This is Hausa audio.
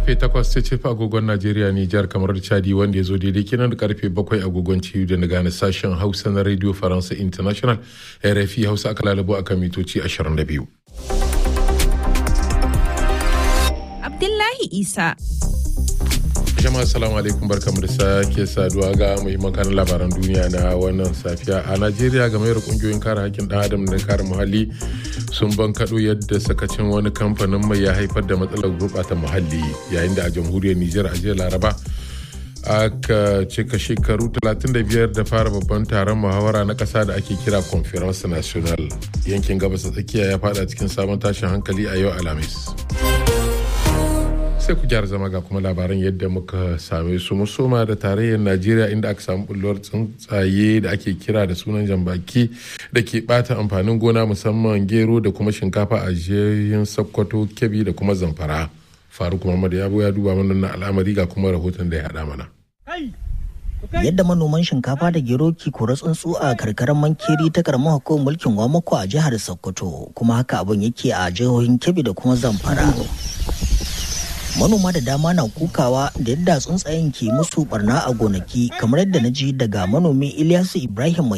karfe 8 ta ce agogon Najeriya Nijar kamar Chadi wanda ya zo daidai kenan da karfe 7 agogon ciyu da na gane sashen Hausa na Radio Faransa International RFI Hausa aka lalabo akan mitoci 22. Abdullahi Isa. jama'a salamu alaikum barkamu da sake saduwa ga muhimman kanin labaran duniya na wannan safiya a najeriya game da kungiyoyin kare hakkin dan adam da kare muhalli sun bankaɗo yadda sakacin wani kamfanin mai ya haifar da matsalar gurɓata muhalli yayin da a jamhuriyar nijar a jiya laraba aka cika shekaru 35 da fara babban taron muhawara na ƙasa da ake kira conference national yankin gabas tsakiya ya fada cikin sabon tashin hankali a yau alhamis sai ku gyara zama ga kuma labaran yadda muka same su musoma da tarayyar najeriya inda aka samu bulluwar tsuntsaye da ake kira da sunan jambaki da ke bata amfanin gona musamman gero da kuma shinkafa a jihohin sokoto kebbi da kuma zamfara faruk muhammad yabo ya duba mana na al'amari ga kuma rahoton da ya haɗa mana yadda manoman shinkafa da gero ke kora tsuntsu a karkarar mankeri ta karamar hukumar mulkin wamako a jihar sokoto kuma haka abin yake a jihohin kebbi da kuma zamfara manoma da dama na kukawa da yadda tsuntsayen ke musu barna a gonaki kamar yadda na ji daga manomi Ilyasu Ibrahim mai